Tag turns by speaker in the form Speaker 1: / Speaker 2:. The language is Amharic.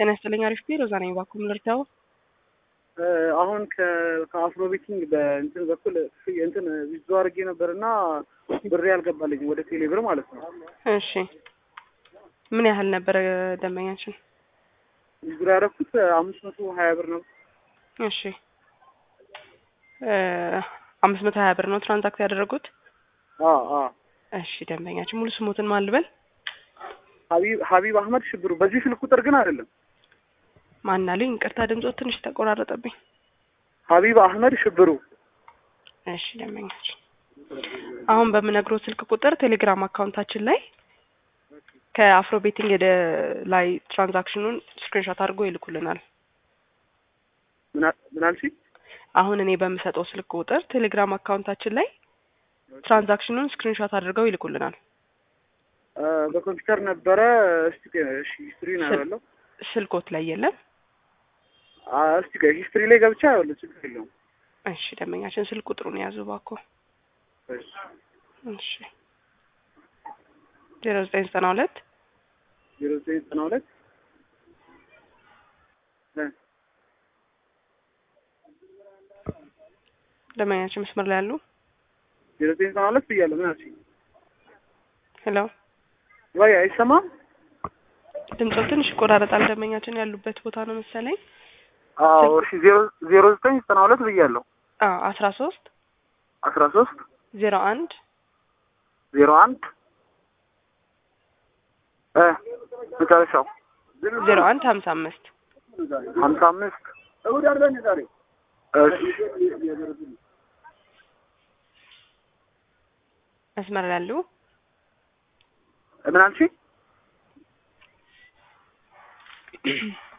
Speaker 1: ጤና ይስጥልኝ። አሪፍ ቢሮ ዛ ነኝ። ባኩም ልርዳው።
Speaker 2: አሁን ከአፍሮ ቤቲንግ በእንትን በኩል እንትን ዊዞ አድርጌ ነበር እና ብሬ አልገባልኝም ወደ ቴሌብር ማለት ነው።
Speaker 1: እሺ ምን ያህል ነበረ ደንበኛችን?
Speaker 2: ዊዞ ያደረኩት አምስት መቶ ሀያ ብር ነው።
Speaker 1: እሺ አምስት መቶ ሀያ ብር ነው ትራንዛክት ያደረጉት።
Speaker 2: አዎ አዎ።
Speaker 1: እሺ ደንበኛችን ሙሉ ስሞትን ማን ልበል?
Speaker 2: ሀቢብ ሀቢብ አህመድ ሽብሩ። በዚህ ስልክ ቁጥር ግን አይደለም።
Speaker 1: ማን አሉኝ? ይቅርታ ድምጾ ትንሽ ተቆራረጠብኝ።
Speaker 2: ሀቢብ አህመድ ሽብሩ።
Speaker 1: እሺ ደንበኛችን አሁን በምነግረው ስልክ ቁጥር ቴሌግራም አካውንታችን ላይ ከአፍሮ ቤቲንግ ወደ ላይ ትራንዛክሽኑን ስክሪንሾት አድርጎ ይልኩልናል።
Speaker 2: ምን አልሽኝ?
Speaker 1: አሁን እኔ በምሰጠው ስልክ ቁጥር ቴሌግራም አካውንታችን ላይ ትራንዛክሽኑን ስክሪንሾት አድርገው ይልኩልናል።
Speaker 2: በኮምፒውተር ነበረ። እስቲ እሺ ሂስትሪ ነው ያለው።
Speaker 1: ስልኮት ላይ የለም።
Speaker 2: እስቲ ቆይ ሂስትሪ ላይ ገብቻ ያለው ችግር የለውም።
Speaker 1: እሺ ደንበኛችን ስልክ ቁጥሩን የያዙ እባክዎ።
Speaker 2: እሺ
Speaker 1: እሺ ዜሮ ዘጠኝ ዘጠና ሁለት
Speaker 2: ዜሮ ዘጠኝ ዘጠና ሁለት
Speaker 1: ደንበኛችን መስመር ላይ ያሉ
Speaker 2: ዜሮ ዘጠኝ ዘጠና ሁለት ብያለሁ። ምን አልሽኝ?
Speaker 1: ሄሎ
Speaker 2: ወይ አይሰማም?
Speaker 1: ድምጾ ትንሽ ይቆራረጣል። ደንበኛችን ያሉበት ቦታ ነው መሰለኝ።
Speaker 2: አዎ እሺ ዜሮ ዜሮ ዘጠኝ ዘጠና ሁለት ብያለሁ።
Speaker 1: አዎ አስራ ሶስት
Speaker 2: አስራ ሶስት
Speaker 1: ዜሮ አንድ
Speaker 2: ዜሮ አንድ እ መጨረሻው
Speaker 1: ዜሮ አንድ ሀምሳ አምስት
Speaker 2: ሀምሳ አምስት እሑድ አይደል ዛሬ? እሺ
Speaker 1: መስመር ላይ ያሉ
Speaker 2: ምን አልሽኝ?